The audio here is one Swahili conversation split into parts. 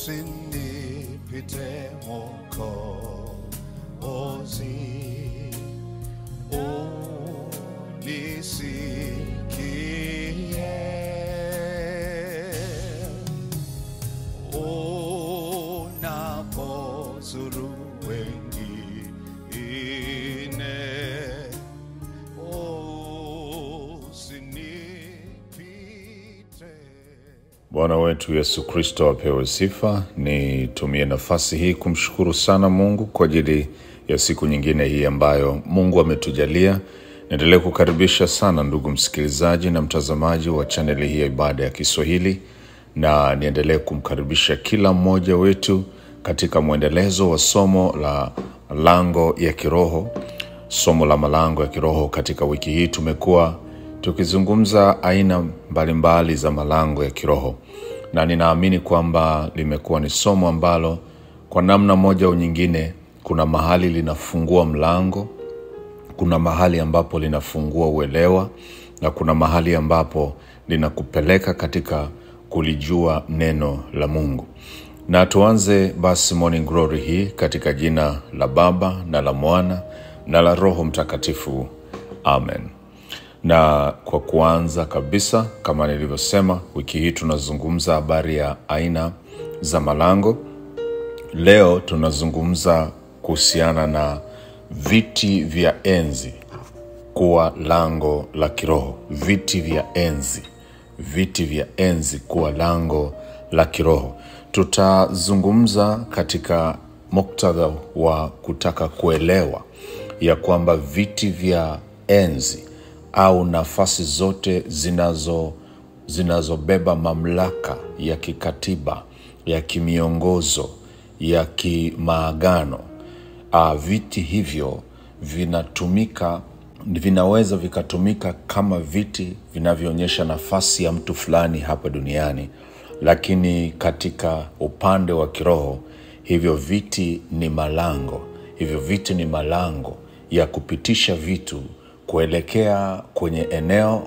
usinipite Mwokozi, unisikie unapozuru wengine, usinipite. Bwana wetu Yesu Kristo apewe sifa. Nitumie nafasi hii kumshukuru sana Mungu kwa ajili ya siku nyingine hii ambayo Mungu ametujalia. Niendelee kukaribisha sana ndugu msikilizaji na mtazamaji wa chaneli hii ya ibada ya Kiswahili, na niendelee kumkaribisha kila mmoja wetu katika mwendelezo wa somo la malango ya kiroho. Somo la malango ya kiroho, katika wiki hii tumekuwa tukizungumza aina mbalimbali za malango ya kiroho, na ninaamini kwamba limekuwa ni somo ambalo kwa namna moja au nyingine, kuna mahali linafungua mlango, kuna mahali ambapo linafungua uelewa, na kuna mahali ambapo linakupeleka katika kulijua neno la Mungu. Na tuanze basi Morning Glory hii katika jina la Baba na la Mwana na la Roho Mtakatifu, amen. Na kwa kuanza kabisa, kama nilivyosema, wiki hii tunazungumza habari ya aina za malango. Leo tunazungumza kuhusiana na viti vya enzi kuwa lango la kiroho. Viti vya enzi, viti vya enzi kuwa lango la kiroho. Tutazungumza katika muktadha wa kutaka kuelewa ya kwamba viti vya enzi au nafasi zote zinazo zinazobeba mamlaka ya kikatiba ya kimiongozo ya kimaagano uh, viti hivyo vinatumika vinaweza vikatumika kama viti vinavyoonyesha nafasi ya mtu fulani hapa duniani lakini katika upande wa kiroho hivyo viti ni malango hivyo viti ni malango ya kupitisha vitu kuelekea kwenye eneo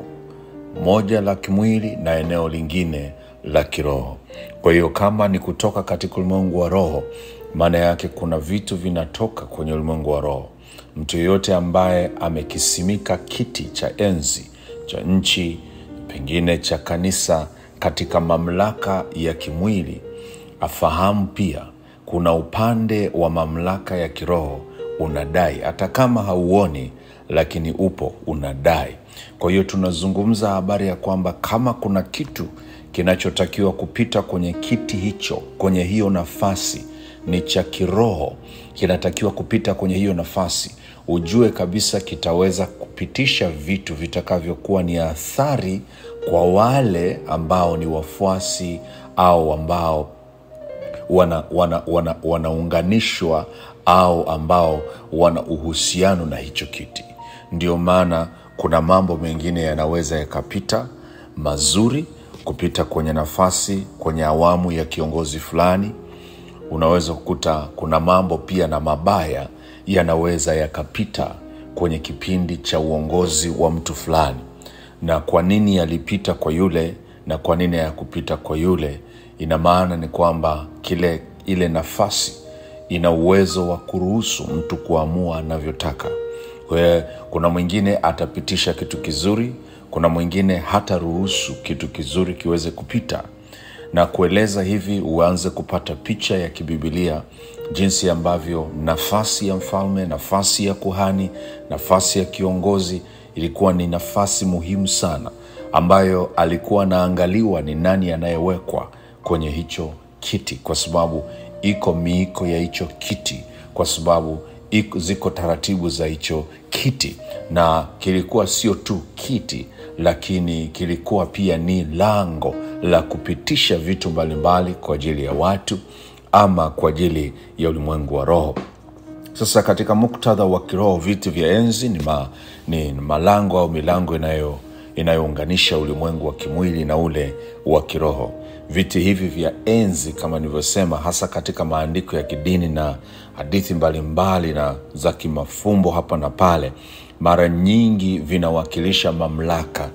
moja la kimwili na eneo lingine la kiroho kwa hiyo kama ni kutoka katika ulimwengu wa roho maana yake kuna vitu vinatoka kwenye ulimwengu wa roho mtu yeyote ambaye amekisimika kiti cha enzi cha nchi pengine cha kanisa katika mamlaka ya kimwili afahamu pia kuna upande wa mamlaka ya kiroho unadai hata kama hauoni lakini upo unadai kwa hiyo tunazungumza habari ya kwamba kama kuna kitu kinachotakiwa kupita kwenye kiti hicho kwenye hiyo nafasi ni cha kiroho kinatakiwa kupita kwenye hiyo nafasi ujue kabisa kitaweza kupitisha vitu vitakavyokuwa ni athari kwa wale ambao ni wafuasi au ambao wanaunganishwa wana, wana, wanaunganishwa au ambao wana uhusiano na hicho kiti ndio maana kuna mambo mengine yanaweza yakapita mazuri kupita kwenye nafasi kwenye awamu ya kiongozi fulani unaweza kukuta kuna mambo pia na mabaya yanaweza yakapita kwenye kipindi cha uongozi wa mtu fulani na kwa nini yalipita kwa yule na kwa nini hayakupita kwa yule ina maana ni kwamba kile ile nafasi ina uwezo wa kuruhusu mtu kuamua anavyotaka kwa hiyo kuna mwingine atapitisha kitu kizuri kuna mwingine hata ruhusu kitu kizuri kiweze kupita na kueleza hivi uanze kupata picha ya kibibilia jinsi ambavyo nafasi ya mfalme nafasi ya kuhani nafasi ya kiongozi ilikuwa ni nafasi muhimu sana ambayo alikuwa anaangaliwa ni nani anayewekwa kwenye hicho kiti kwa sababu iko miiko ya hicho kiti kwa sababu iko, ziko taratibu za hicho kiti na kilikuwa sio tu kiti lakini kilikuwa pia ni lango la kupitisha vitu mbalimbali kwa ajili ya watu ama kwa ajili ya ulimwengu wa roho sasa katika muktadha wa kiroho viti vya enzi ni, ma, ni malango au milango inayo inayounganisha ulimwengu wa kimwili na ule wa kiroho viti hivi vya enzi kama nilivyosema hasa katika maandiko ya kidini na hadithi mbalimbali na za kimafumbo hapa na pale mara nyingi vinawakilisha mamlaka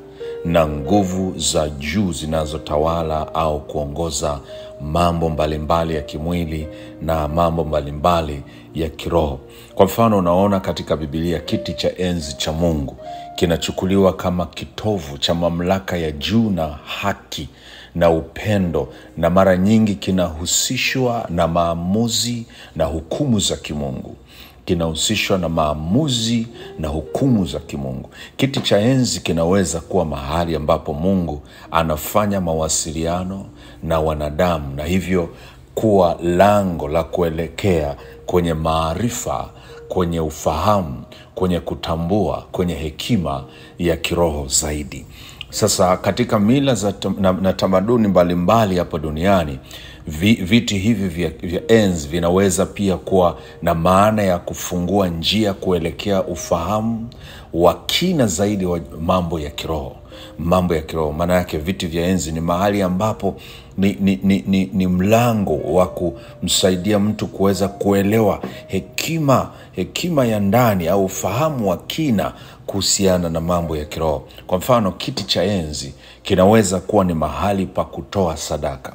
na nguvu za juu zinazotawala au kuongoza mambo mbalimbali ya kimwili na mambo mbalimbali ya kiroho kwa mfano unaona katika bibilia kiti cha enzi cha mungu kinachukuliwa kama kitovu cha mamlaka ya juu na haki na upendo na mara nyingi kinahusishwa na maamuzi na hukumu za kimungu kinahusishwa na maamuzi na hukumu za kimungu kiti cha enzi kinaweza kuwa mahali ambapo mungu anafanya mawasiliano na wanadamu na hivyo kuwa lango la kuelekea kwenye maarifa kwenye ufahamu kwenye kutambua kwenye hekima ya kiroho zaidi sasa katika mila za tam- na, na tamaduni mbalimbali hapa duniani vi, viti hivi vya, vya enzi vinaweza pia kuwa na maana ya kufungua njia kuelekea ufahamu wa kina zaidi wa mambo ya kiroho mambo ya kiroho maana yake viti vya enzi ni mahali ambapo ni, ni, ni, ni, ni mlango wa kumsaidia mtu kuweza kuelewa hekima hekima ya ndani au ufahamu wa kina kuhusiana na mambo ya kiroho kwa mfano kiti cha enzi kinaweza kuwa ni mahali pa kutoa sadaka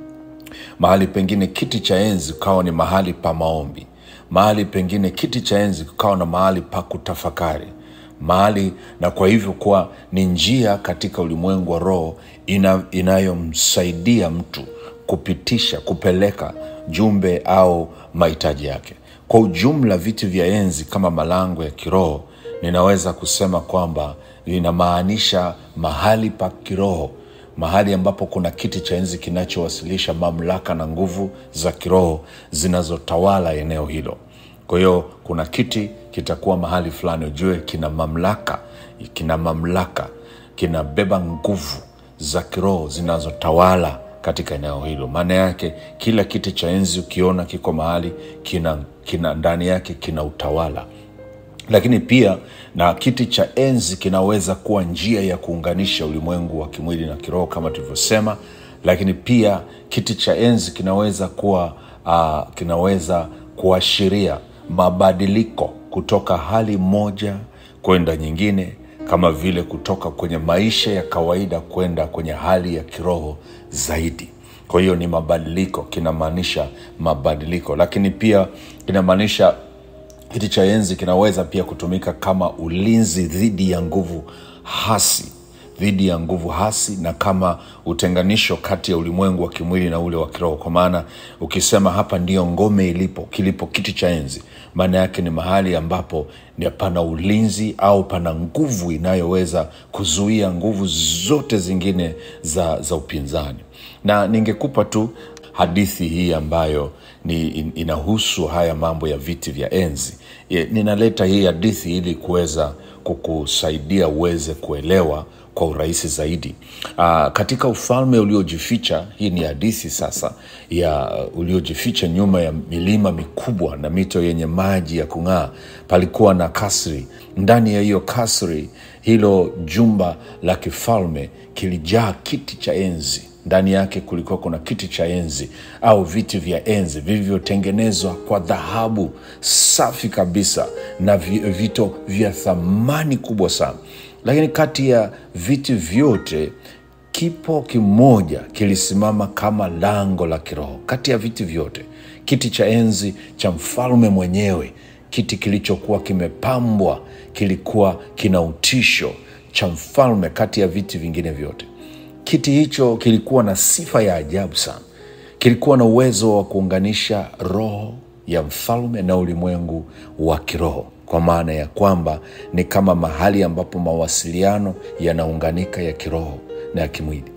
mahali pengine kiti cha enzi ukawa ni mahali pa maombi mahali pengine kiti cha enzi kukawa na mahali pa kutafakari mahali na kwa hivyo kuwa ni njia katika ulimwengu wa roho ina, inayomsaidia mtu kupitisha kupeleka jumbe au mahitaji yake kwa ujumla viti vya enzi kama malango ya kiroho ninaweza kusema kwamba linamaanisha mahali pa kiroho mahali ambapo kuna kiti cha enzi kinachowasilisha mamlaka na nguvu za kiroho zinazotawala eneo hilo kwa hiyo kuna kiti kitakuwa mahali fulani ujue kina mamlaka kina mamlaka kinabeba nguvu za kiroho zinazotawala katika eneo hilo maana yake kila kiti cha enzi ukiona kiko mahali kina, kina ndani yake kina utawala lakini pia na kiti cha enzi kinaweza kuwa njia ya kuunganisha ulimwengu wa kimwili na kiroho kama tulivyosema lakini pia kiti cha enzi kinaweza kuwa uh, kinaweza kuashiria mabadiliko kutoka hali moja kwenda nyingine kama vile kutoka kwenye maisha ya kawaida kwenda kwenye hali ya kiroho zaidi kwa hiyo ni mabadiliko kinamaanisha mabadiliko lakini pia kinamaanisha kiti cha enzi kinaweza pia kutumika kama ulinzi dhidi ya nguvu hasi dhidi ya nguvu hasi na kama utenganisho kati ya ulimwengu wa kimwili na ule wa kiroho kwa maana ukisema hapa ndiyo ngome ilipo kilipo kiti cha enzi maana yake ni mahali ambapo ni pana ulinzi au pana nguvu inayoweza kuzuia nguvu zote zingine za, za upinzani na ningekupa tu hadithi hii ambayo ni in- inahusu haya mambo ya viti vya enzi Ye- ninaleta hii hadithi ili kuweza kukusaidia uweze kuelewa kwa urahisi zaidi Aa, katika ufalme uliojificha hii ni hadithi sasa ya uliojificha nyuma ya milima mikubwa na mito yenye maji ya kung'aa palikuwa na kasri ndani ya hiyo kasri hilo jumba la kifalme kilijaa kiti cha enzi ndani yake kulikuwa kuna kiti cha enzi au viti vya enzi vilivyotengenezwa kwa dhahabu safi kabisa na vi- vito vya thamani kubwa sana lakini kati ya viti vyote kipo kimoja kilisimama kama lango la kiroho kati ya viti vyote kiti cha enzi cha mfalme mwenyewe kiti kilichokuwa kimepambwa kilikuwa kina utisho cha mfalme kati ya viti vingine vyote kiti hicho kilikuwa na sifa ya ajabu sana kilikuwa na uwezo wa kuunganisha roho ya mfalme na ulimwengu wa kiroho kwa maana ya kwamba ni kama mahali ambapo mawasiliano yanaunganika ya kiroho na ya kimwili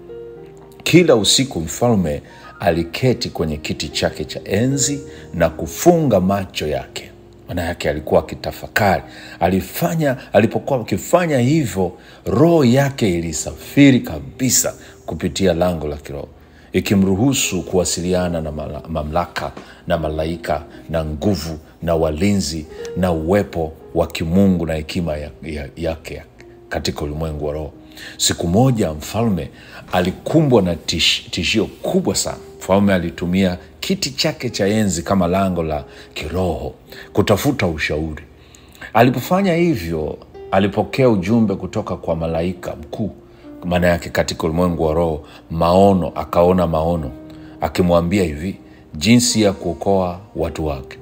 kila usiku mfalme aliketi kwenye kiti chake cha enzi na kufunga macho yake maana yake alikuwa akitafakari alifanya alipokuwa akifanya hivyo roho yake ilisafiri kabisa kupitia lango la kiroho ikimruhusu kuwasiliana na mala- mamlaka na malaika na nguvu na walinzi na uwepo wa kimungu na hekima ya, ya, yake katika ulimwengu wa roho siku moja mfalme alikumbwa na tish, tishio kubwa sana mfalme alitumia kiti chake cha enzi kama lango la kiroho kutafuta ushauri alipofanya hivyo alipokea ujumbe kutoka kwa malaika mkuu maana yake katika ulimwengu wa roho maono akaona maono akimwambia hivi jinsi ya kuokoa watu wake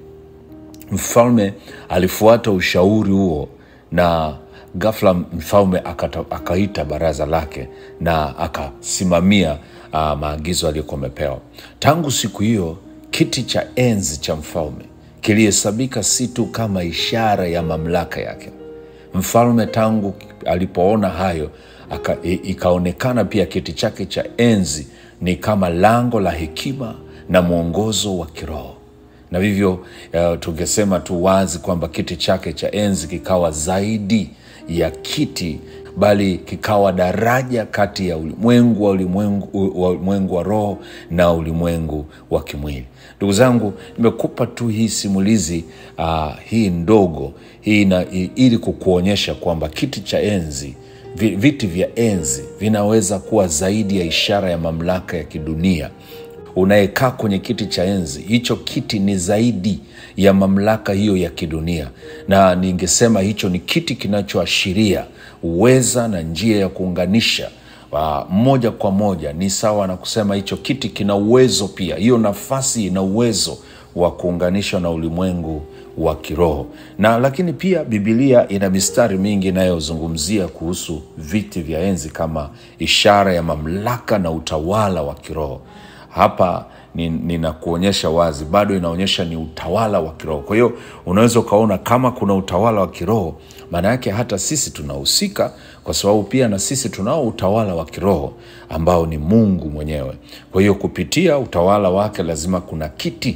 mfalme alifuata ushauri huo na ghafla mfalme akata, akaita baraza lake na akasimamia uh, maagizo aliyokuwa amepewa tangu siku hiyo kiti cha enzi cha mfalme kilihesabika si tu kama ishara ya mamlaka yake mfalme tangu alipoona hayo aka, i, ikaonekana pia kiti chake cha enzi ni kama lango la hekima na mwongozo wa kiroho na vivyo uh, tungesema tu wazi kwamba kiti chake cha enzi kikawa zaidi ya kiti bali kikawa daraja kati ya ulimwengu wa ulimwengu wa, ulimwengu wa roho na ulimwengu wa kimwili ndugu zangu nimekupa tu hii simulizi uh, hii ndogo hii na, ili kukuonyesha kwamba kiti cha enzi vi- viti vya enzi vinaweza kuwa zaidi ya ishara ya mamlaka ya kidunia unayekaa kwenye kiti cha enzi hicho kiti ni zaidi ya mamlaka hiyo ya kidunia na ningesema hicho ni kiti kinachoashiria uweza na njia ya kuunganisha uh, moja kwa moja ni sawa na kusema hicho kiti kina uwezo pia hiyo nafasi ina uwezo wa kuunganishwa na ulimwengu wa kiroho na lakini pia bibilia ina mistari mingi inayozungumzia kuhusu viti vya enzi kama ishara ya mamlaka na utawala wa kiroho hapa ni- ninakuonyesha wazi bado inaonyesha ni utawala wa kiroho kwa hiyo unaweza ukaona kama kuna utawala wa kiroho maana yake hata sisi tunahusika kwa sababu pia na sisi tunao utawala wa kiroho ambao ni mungu mwenyewe kwa hiyo kupitia utawala wake lazima kuna kiti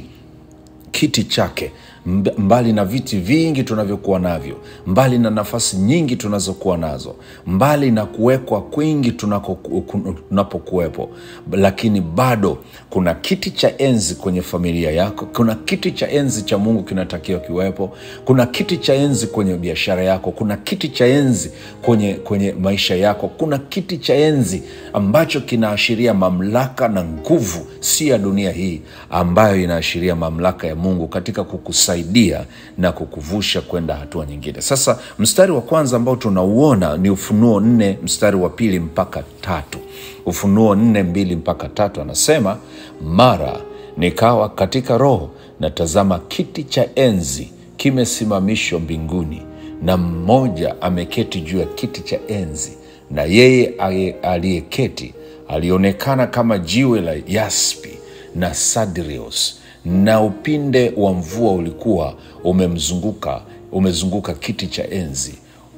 kiti chake mb- mbali na viti vingi tunavyokuwa navyo mbali na nafasi nyingi tunazokuwa nazo mbali na kuwekwa kwingi tunako- ku- tunapokuwepo lakini bado kuna kiti cha enzi kwenye familia yako kuna kiti cha enzi cha mungu kinatakiwa kiwepo kuna kiti cha enzi kwenye biashara yako kuna kiti cha enzi kwenye, kwenye maisha yako kuna kiti cha enzi ambacho kinaashiria mamlaka na nguvu si ya dunia hii ambayo inaashiria mamlaka ya mungu katika kukusaidia na kukuvusha kwenda hatua nyingine sasa mstari wa kwanza ambao tunauona ni ufunuo nne mstari wa pili mpaka tatu ufunuo nne mbili mpaka tatu anasema mara nikawa katika roho na tazama kiti cha enzi kimesimamishwa mbinguni na mmoja ameketi juu ya kiti cha enzi na yeye aye- aliyeketi alionekana kama jiwe la yaspi na sadrios na upinde wa mvua ulikuwa umemzunguka umezunguka kiti cha enzi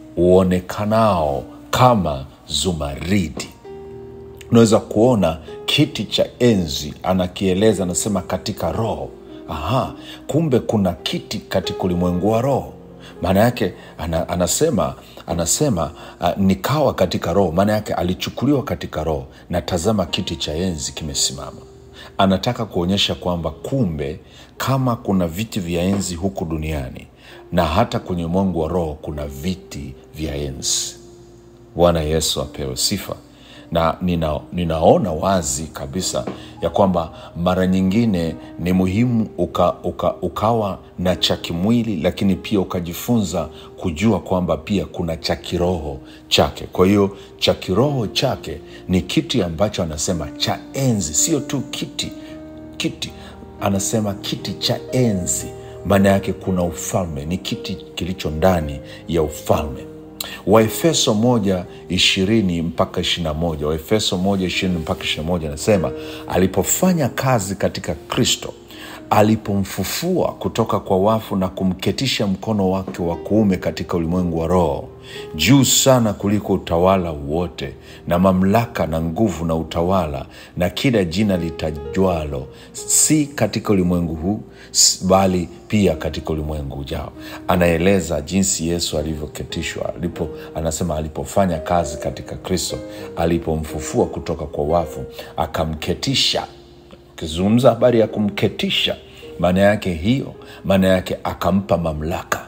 uonekanao kama zumaridi unaweza kuona kiti cha enzi anakieleza anasema katika roho aha kumbe kuna kiti katika ulimwengu wa roho maana yake ana, anasema anasema uh, nikawa katika roho maana yake alichukuliwa katika roho na tazama kiti cha enzi kimesimama anataka kuonyesha kwamba kumbe kama kuna viti vya enzi huku duniani na hata kwenye ulimwengu wa roho kuna viti vya enzi bwana yesu apewe sifa na nina, ninaona wazi kabisa ya kwamba mara nyingine ni muhimu uka, uka, ukawa na cha kimwili lakini pia ukajifunza kujua kwamba pia kuna cha kiroho chake kwa hiyo cha kiroho chake ni kiti ambacho anasema cha enzi sio tu kiti kiti anasema kiti cha enzi maana yake kuna ufalme ni kiti kilicho ndani ya ufalme waefeso moja ishirini mpaka ishirina moja waefeso moja ishirini mpaka ishirina moja anasema alipofanya kazi katika kristo alipomfufua kutoka kwa wafu na kumketisha mkono wake wa kuume katika ulimwengu wa roho juu sana kuliko utawala wote na mamlaka na nguvu na utawala na kila jina litajwalo si katika ulimwengu huu s- bali pia katika ulimwengu ujao anaeleza jinsi yesu alivyoketishwa alipo anasema alipofanya kazi katika kristo alipomfufua kutoka kwa wafu akamketisha ukizungumza habari ya kumketisha maana yake hiyo maana yake akampa mamlaka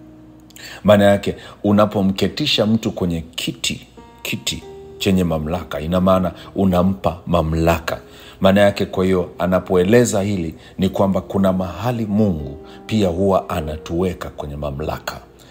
maana yake unapomketisha mtu kwenye kiti kiti chenye mamlaka ina maana unampa mamlaka maana yake kwa hiyo anapoeleza hili ni kwamba kuna mahali mungu pia huwa anatuweka kwenye mamlaka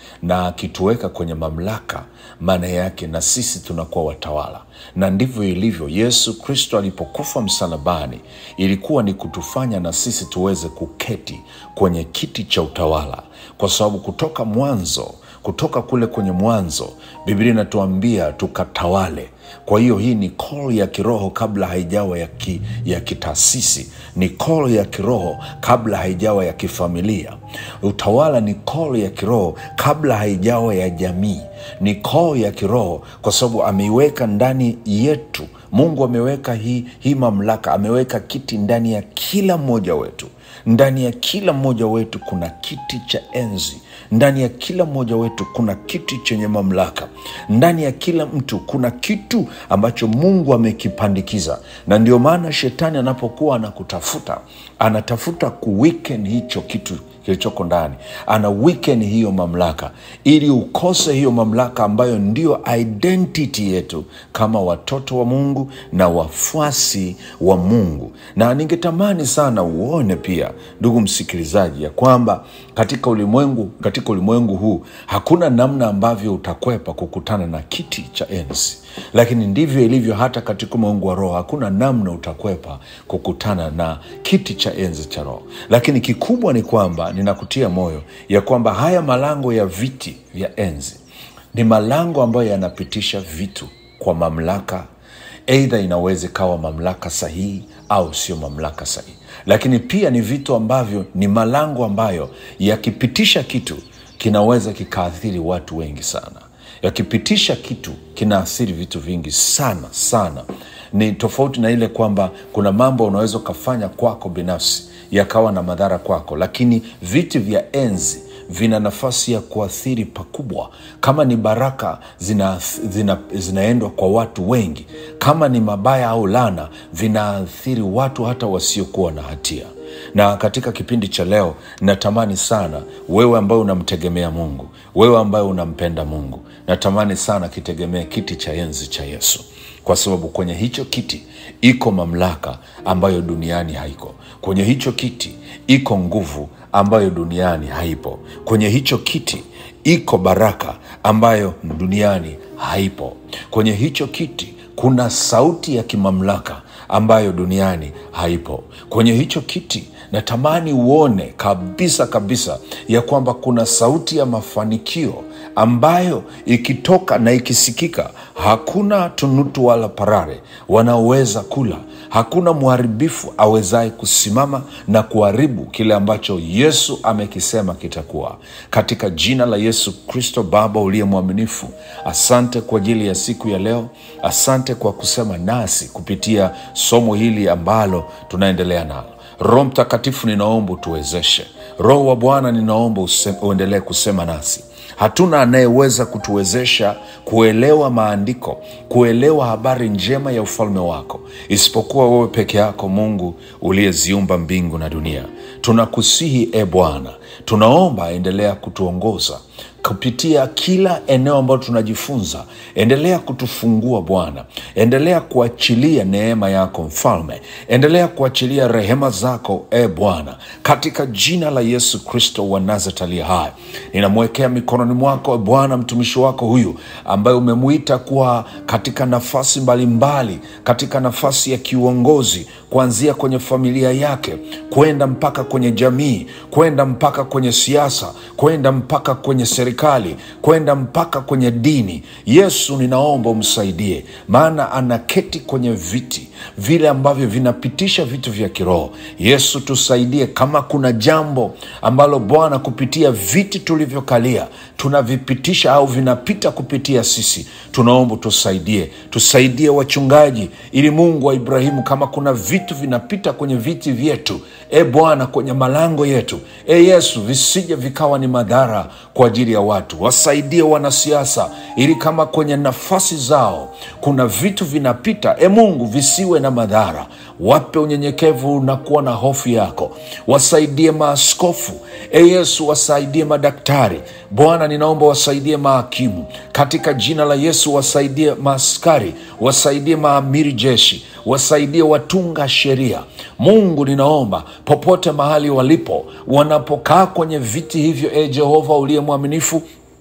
na akituweka kwenye mamlaka, maana yake na sisi tunakuwa watawala, na ndivyo ilivyo. Yesu Kristo alipokufa msalabani, ilikuwa ni kutufanya na sisi tuweze kuketi kwenye kiti cha utawala, kwa sababu kutoka mwanzo kutoka kule kwenye mwanzo biblia inatuambia tukatawale kwa hiyo hii ni call ya kiroho kabla haijawa ya, ki, ya kitaasisi ni call ya kiroho kabla haijawa ya kifamilia utawala ni call ya kiroho kabla haijawa ya jamii ni call ya kiroho kwa sababu ameiweka ndani yetu mungu ameweka hii, hii mamlaka ameweka kiti ndani ya kila mmoja wetu ndani ya kila mmoja wetu kuna kiti cha enzi ndani ya kila mmoja wetu kuna kiti chenye mamlaka ndani ya kila mtu kuna kitu ambacho mungu amekipandikiza na ndio maana shetani anapokuwa anakutafuta anatafuta kuwiken hicho kitu kilichoko ndani ana weaken hiyo mamlaka ili ukose hiyo mamlaka ambayo ndio identity yetu kama watoto wa mungu na wafuasi wa mungu na ningetamani sana uone pia ndugu msikilizaji ya kwamba katika ulimwengu katika ulimwengu huu hakuna namna ambavyo utakwepa kukutana na kiti cha enzi lakini ndivyo ilivyo hata katika ulimwengu wa roho hakuna namna utakwepa kukutana na kiti cha enzi cha roho lakini kikubwa ni kwamba ninakutia moyo ya kwamba haya malango ya viti vya enzi ni malango ambayo yanapitisha vitu kwa mamlaka eidha inaweza ikawa mamlaka sahihi au sio mamlaka sahihi lakini pia ni vitu ambavyo ni malango ambayo yakipitisha kitu kinaweza kikaathiri watu wengi sana yakipitisha kitu kinaathiri vitu vingi sana sana ni tofauti na ile kwamba kuna mambo unaweza ukafanya kwako binafsi yakawa na madhara kwako lakini viti vya enzi vina nafasi ya kuathiri pakubwa kama ni baraka zina, zina, zinaendwa kwa watu wengi kama ni mabaya au lana vinaathiri watu hata wasiokuwa na hatia na katika kipindi cha leo natamani sana wewe ambaye unamtegemea mungu wewe ambaye unampenda mungu natamani sana kitegemee kiti cha enzi cha yesu kwa sababu kwenye hicho kiti iko mamlaka ambayo duniani haiko kwenye hicho kiti iko nguvu ambayo duniani haipo kwenye hicho kiti iko baraka ambayo duniani haipo kwenye hicho kiti kuna sauti ya kimamlaka ambayo duniani haipo kwenye hicho kiti natamani uone kabisa kabisa ya kwamba kuna sauti ya mafanikio ambayo ikitoka na ikisikika hakuna tunutu wala parare wanaoweza kula hakuna mharibifu awezaye kusimama na kuharibu kile ambacho yesu amekisema kitakuwa katika jina la yesu kristo baba uliye mwaminifu asante kwa ajili ya siku ya leo asante kwa kusema nasi kupitia somo hili ambalo tunaendelea nalo roho mtakatifu ninaomba utuwezeshe roho wa bwana ninaomba uendelee kusema nasi hatuna anayeweza kutuwezesha kuelewa maandiko kuelewa habari njema ya ufalme wako isipokuwa wewe peke yako mungu uliyeziumba mbingu na dunia tunakusihi e bwana tunaomba endelea kutuongoza kupitia kila eneo ambalo tunajifunza endelea kutufungua bwana endelea kuachilia neema yako mfalme endelea kuachilia rehema zako e bwana katika jina la yesu kristo wa nazareti aliye hai ninamwekea mikononi mwako e bwana mtumishi wako huyu ambaye umemwita kuwa katika nafasi mbalimbali mbali, katika nafasi ya kiuongozi kuanzia kwenye familia yake kwenda mpaka kwenye jamii kwenda mpaka kwenye siasa kwenda mpaka kwenye serikali kwenda mpaka kwenye dini yesu ninaomba umsaidie maana anaketi kwenye viti vile ambavyo vinapitisha vitu vya kiroho yesu tusaidie kama kuna jambo ambalo bwana kupitia viti tulivyokalia tunavipitisha au vinapita kupitia sisi tunaomba tusaidie tusaidie wachungaji ili mungu wa ibrahimu kama kuna vitu vinapita kwenye viti vyetu e bwana kwenye malango yetu e yesu visije vikawa ni madhara kwa ajili ya watu wasaidie wanasiasa ili kama kwenye nafasi zao kuna vitu vinapita e mungu visiwe na madhara wape unyenyekevu na kuwa na hofu yako wasaidie maaskofu e yesu wasaidie madaktari bwana ninaomba wasaidie mahakimu katika jina la yesu wasaidie maaskari wasaidie maamiri jeshi wasaidie watunga sheria mungu ninaomba popote mahali walipo wanapokaa kwenye viti hivyo e jehova uliye mwaminifu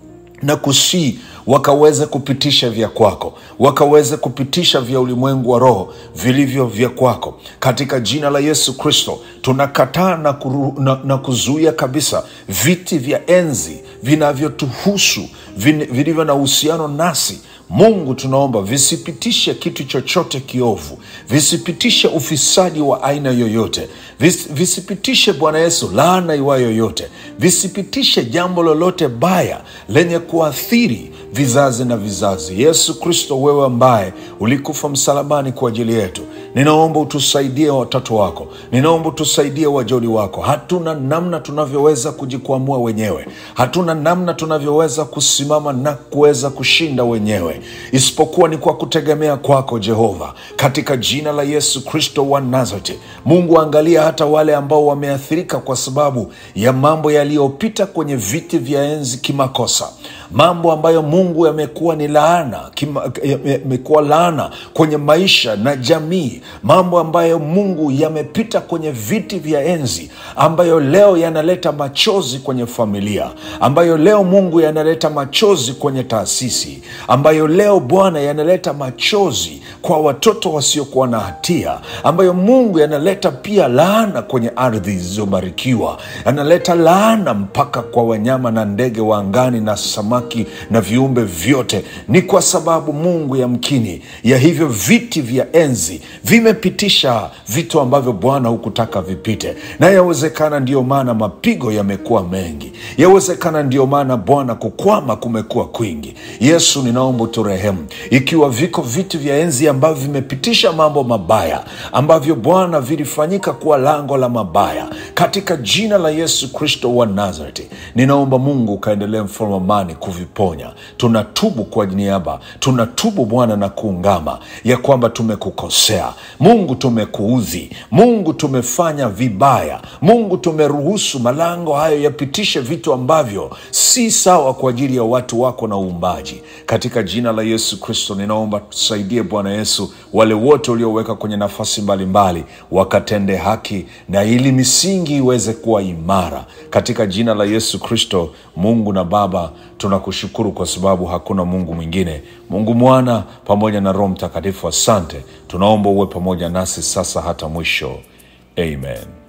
na kusii wakaweze kupitisha vya kwako, wakaweze kupitisha vya ulimwengu wa roho vilivyo vya kwako, katika jina la Yesu Kristo. Tunakataa na, kuru, na, na kuzuia kabisa viti vya enzi vinavyotuhusu vin- vilivyo na uhusiano nasi Mungu tunaomba visipitishe kitu chochote kiovu, visipitishe ufisadi wa aina yoyote, vis, visipitishe Bwana Yesu laana iwayo yoyote, visipitishe jambo lolote baya lenye kuathiri vizazi na vizazi. Yesu Kristo, wewe ambaye ulikufa msalabani kwa ajili yetu, ninaomba utusaidie watoto wako, ninaomba utusaidie wajoli wako. Hatuna namna tunavyoweza kujikwamua wenyewe, hatuna namna tunavyoweza kusimama na kuweza kushinda wenyewe, isipokuwa ni kwa kutegemea kwako Jehova, katika jina la Yesu Kristo wa Nazareti. Mungu, angalia hata wale ambao wameathirika kwa sababu ya mambo yaliyopita kwenye viti vya enzi kimakosa, mambo ambayo Mungu yamekuwa ni laana kima- yamekuwa laana kwenye maisha na jamii, mambo ambayo Mungu yamepita kwenye viti vya enzi, ambayo leo yanaleta machozi kwenye familia, ambayo leo Mungu yanaleta machozi kwenye taasisi, ambayo leo Bwana yanaleta machozi kwa watoto wasiokuwa na hatia, ambayo Mungu yanaleta pia laana kwenye ardhi zilizobarikiwa, yanaleta laana mpaka kwa wanyama na ndege wa angani na samaki na viumbe vyote. Ni kwa sababu Mungu yamkini ya hivyo viti vya enzi vimepitisha vitu ambavyo Bwana hukutaka vipite, na yawezekana ndiyo maana mapigo yamekuwa mengi, yawezekana ndiyo maana Bwana kukwama kumekuwa kwingi. Yesu, ninaomba uturehemu, ikiwa viko viti vya enzi ambavyo vimepitisha mambo mabaya ambavyo Bwana vilifanyika kuwa lango la mabaya, katika jina la Yesu Kristo wa Nazareti, ninaomba Mungu ukaendelee, mfalme wa amani, kuviponya. Tunatubu kwa niaba, tunatubu Bwana na kuungama ya kwamba tumekukosea Mungu, tumekuudhi Mungu, tumefanya vibaya Mungu, tumeruhusu malango hayo yapitishe vitu ambavyo si sawa kwa ajili ya watu wako na uumbaji. Katika jina la Yesu Kristo ninaomba tusaidie Bwana Yesu, wale wote ulioweka kwenye nafasi mbalimbali wakatende haki na ili misingi iweze kuwa imara, katika jina la Yesu Kristo. Mungu na Baba, tunakushukuru kwa sababu hakuna Mungu mwingine, Mungu Mwana pamoja na Roho Mtakatifu. Asante, tunaomba uwe pamoja nasi sasa hata mwisho. Amen.